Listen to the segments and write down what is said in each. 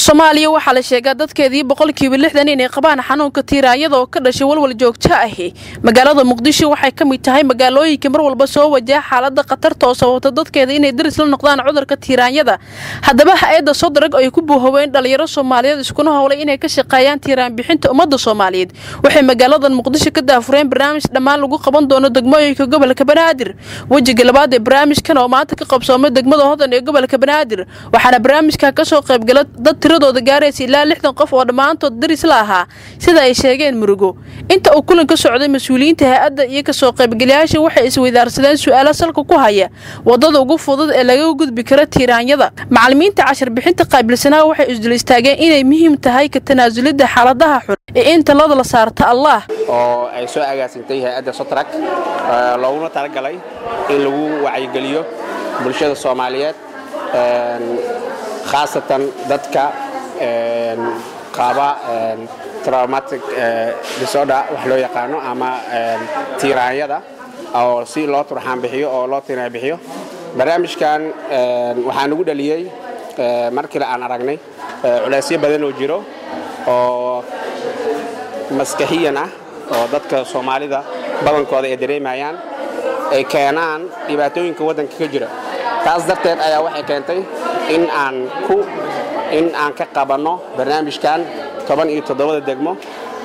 soomaaliya waxaa la sheegaa dadkeedii boqolkiiba lixdan inay qabaan xanuunka tiiraanyada oo ka dhashay walwal joogto ahi magaalada muqdisho waxay ka mid tahay magaalooyinka mar walba soo wajaha xaalada khatarta oo sababta dadkeeda inay daris la noqdaan cudurka tiiraanyada haddaba ha-adda sodarag ay ku buuhoween dhalinyaro soomaaliyeed iskuna howlay inay ka shaqeeyaan tiiraan bixinta ummadda soomaaliyeed waxay magaaladan muqdisho ka daafureen barnaamij dhammaan lagu qaban doono degmooyinka gobolka banaadir wejiga labaad ee barnaamijkan oo maanta ka qabsoomay degmada hodan ee gobolka banaadir waxaana barnaamijka kasoo qaybgala dad tiradooda gaaraysa ilaa lixdan qof oo dhammaantood daris la ahaa sida ay sheegeen murugo inta uu kulan ka socday mas-uuliyiinta hay-adda iyo kasoo qaybgalayaasha waxay isweydaarsadeen su-aalo salka ku haya wadada ugu fudud ee laga gudbi karo tiiraanyada macalimiinta cashar bixinta qaabilsanaa waxay isdul istaageen inay muhiim tahay ka tanaasulidda xaaladaha xun ee in talada la saarta allah oo ay soo agaasintay hay-adda sotrak looguna talagalay in lagu wacyigeliyo bulshada soomaaliyeed khaasatan dadka qaba traumatic disorder wax loo yaqaano ama tiiraanyada oo si loo turxaan bixiyo oo loo tiraa bixiyo barnaamijkan waxaa nagu dhaliyey markii aan aragnay culaysyo badan oo jiro oo maskaxiyan ah oo dadka soomaalida badankooda ay dareemayaan ay keenaan dhibaatooyinka waddanka ka jira taas darteed ayaa waxay keentay in aan ku in aan ka qabanno barnaamijkan toban iyo toddobada degmo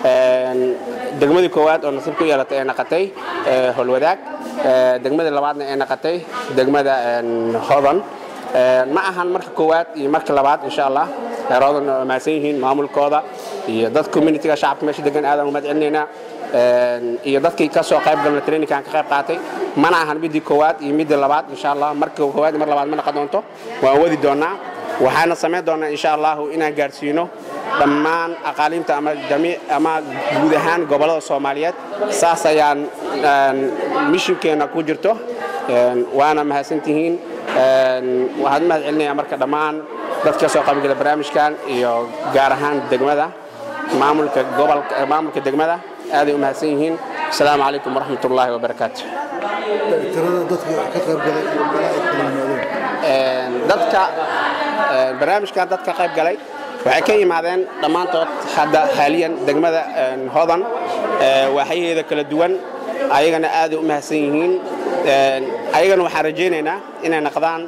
degmadii koowaad oo nasiib ku yeelatay ay naqatay holwadaag degmadii labaadna ay naqatay degmada hodan ma ahan marka koowaad iyo marka labaad insha allah heeroodan mahadsan yihiin maamulkooda iyo dad communitiga shacabka meesha degan aadaan umad celinaynaa iyo dadkii ka soo qayb galna traininkan ka qayb qaatay mana ahan midii koowaad iyo midii labaad insha allah marka koowaad iyo mar labaad ma naqon doonto waan wadi doonaa waxaana samayn doonaa insha allahu inaan gaarsiino dhammaan aqaaliinta ama ama guud ahaan gobollada soomaaliyeed saas ayaan mishinkeenna ku jirto waana mahadsantihiin waxaan u mahad celinayaa marka dhammaan dadka ka soo qaybgala barnaamijkan iyo gaar ahaan degmada maamulka gobolka maamulka degmada aaday u mahadsan yihiin asalaamu calaykum waraxmat ullaahi wabarakaatu tirada dadka ka qaybgalay iyo meelaha ay kala yimaadeen dadka barnaamijkan dadka qayb galay waxay ka yimaadeen dhammaantood hadda haaliyan degmada hodan waaxyaheeda kala duwan ayagana aaday u mahadsan yihiin ayagana waxaan rajaynaynaa inay naqdaan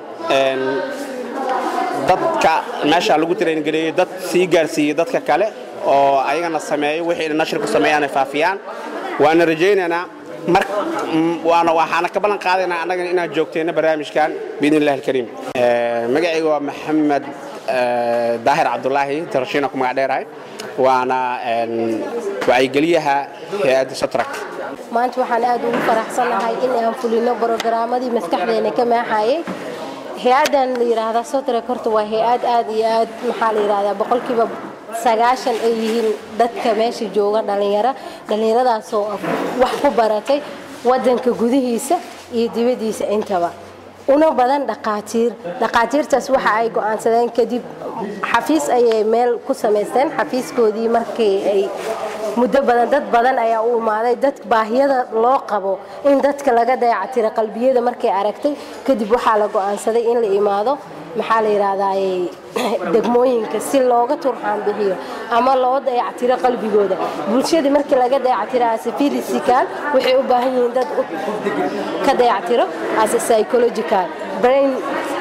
dadka meesha lagu tarayngareeyey dad sii gaarsiiyey dadka kale oo ayagana sameeyo wixii nashirku sameeyaan ay faafiyaan waana rajaynaynaa mar waana waxaana ka ballan qaadaynaa annagana inaan joogtayno barnaamijkan biidn illahi alkariim magacayga waa maxamed daahir cabdulaahi tarashiina ku magac dheerahay waana wacyigeliyaha hay-adda sotrak maanta waxaan aad ugu faraxsanahay in aan fulino brogaramadii maskaxdeena ka maaxayay hay-addan la yidhaahdaa sotrak horta waa hay-ad aad iyo aad maxaa la yidhahdaa boqolkiiba sagaashan ay yihiin dadka meesha jooga dhallinyaro dhallinyaradaasoo wax ku baratay waddanka gudihiisa iyo dibaddiisa intaba una badan dhaqaatiir dhaqaatiirtaas waxa ay go'aansadeen kadib xafiis ayay meel ku samaysteen xafiiskoodii markii ay muddo badan dad badan ayaa u imaaday dad baahiyada loo qabo in dadka laga dayactiro qalbiyada markay aragtay kadib waxaa la go'aansaday in la imaado maxaa la yidhaahdaa degmooyinka si looga turxaan bixiyo ama loo dayactiro qalbigooda bulshadii markii laga dayactiro ase physical waxay u baahan yihiin dad ka dayactiro ase psychological brain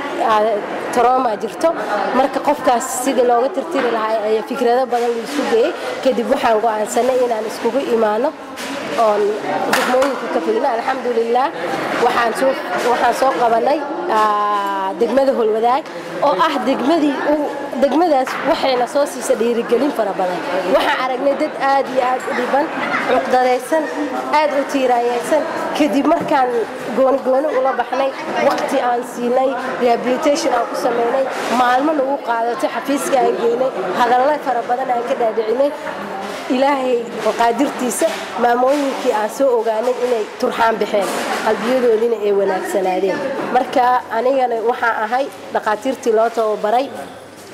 troma jirto marka qofkaas sidii looga tirtiri lahaa ayaa fikrado badan la isku geeyey kadib waxaan go'aansanay inaan iskugu imaano oon degmooyinka ka fulino alxamdulilah waxaan soo qabanay degmada holwadaag oo ah degmadii degmadaas waxayna soo siisa dhiirigelin fara badan waxaan aragnay dad aad iyo aad u dhiban cuqdadaysan aad u tiiraanyaysan kadib markaan goonigooni ula baxnay waqti aan siinay rehabilitation aan ku samaynay maalmo nagu qaadatay xafiiska aan geynay hadalla fara badan aan ka dhaadhicinay ilaahay qaadirtiisa maamooyinkii aan soo ogaanay inay turxaan baxeen qalbiyadoodiina ay wanaagsanaadeen marka anigana waxaan ahay dhaqaatiirtii loo tababaray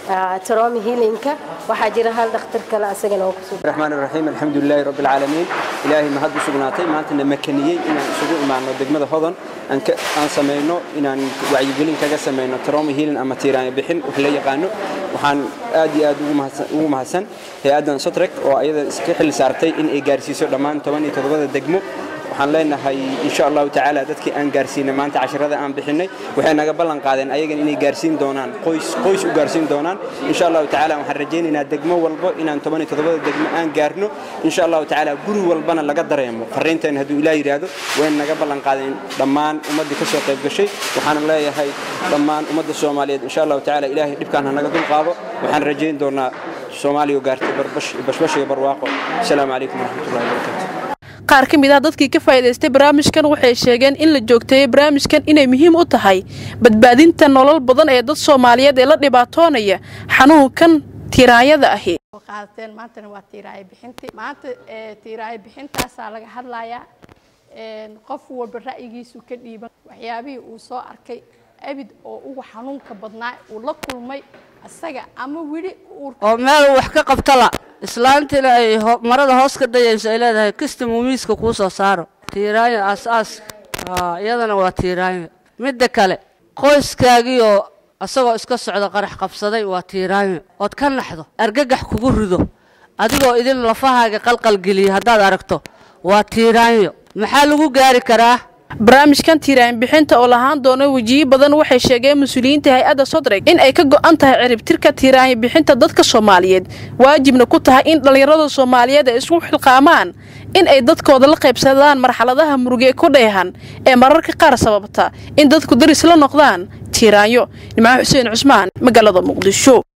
tromi healinka waxaa jira hal dhakhtar kale asagana oo kusoo الرحمن الرحيم الحمد لله رب العالمين إلهي ما هدو سبناتي ما أنتنا مكانيين إن سجوا معنا دقمة هذن أن ك أن سمينا إن أن وعيقلين كذا سمينا ترامي هيلن أما تيران بحن وحلي قانو وحن آدي آدو مهسن ومهسن هي آدن سترك وأيضا سكح اللي سارتي إن إيجارسي سو لمان تمانية تضبط دقمة waxaan leenahay insha allahu tacaala dadkii aan gaarsiinay maanta casharada aan bixinay waxay naga ballan qaadeen ayagan inay gaarsiin doonaan qoys qoys u gaarsiin doonaan insha allahu tacaala waxaan rajaynaynaa degmo walbo inaan toban iyo toddobada degmo aan gaarno insha allahu tacaala guri walbana laga dareemo fariinteen hadduu ilaah yidhaahdo wayna naga ballan qaadeen dhammaan ummaddii ka soo qayb gashay waxaan leeyahay dhammaan ummadda soomaaliyeed insha allahu tacaala ilaahay dhibkaan ha naga dulqaado waxaan rajayn doonaa soomaaliya oo gaartay bashbash iyo barwaaqo asalaamu calaykum waraxmatullahi wabarakaatu qaar ka mid ah dadkii ka faa'iidaystay barnaamijkan waxay sheegeen in la joogteeyey barnaamijkan inay muhiim u tahay badbaadinta nolol badan ee dad soomaaliyeed ee la dhibaatoonaya xanuunkan tiraanyada ahi qaadateen maantana waa tiiraayo bixintii maanta tiiraayo bixintaasaa laga hadlayaa qof walba ra'yigiisu ka dhiiban waxyaabihii uu soo arkay abid oo ugu xanuunka badnaa uu la kulmay isaga ama weli oo meel wax ka qabtala islaantiina ay marada hoos ka dayayso ay leedahay kista muumiiska kuu soo saaro tiiraanyo aas-aas iyadana waa tiiraanyo midda kale qoyskaagiioo isagoo iska socda qarax qabsaday waa tiiraanyo ood ka naxdo argagax kugu rido adigoo idin lafahaaga qalqalgeliya haddaad aragto waa tiiraanyo maxaa lagu gaari karaa barnaamijkan tiiraan bixinta oo lahaan doono wejiyo badan waxay sheegeen mas-uuliyiinta hay-adda sodreg in ay ka go'an tahay ciribtirka tiiraanyo bixinta dadka soomaaliyeed waajibna ku tahay in dhallinyarada soomaaliyeed ay isku xilqaamaan in ay dadkooda la qaybsadaan marxaladaha murugee ku dheehan ee mararka qaar sababta in dadku daris la noqdaan tiiraanyo nimco xuseen cusmaan magaalada muqdisho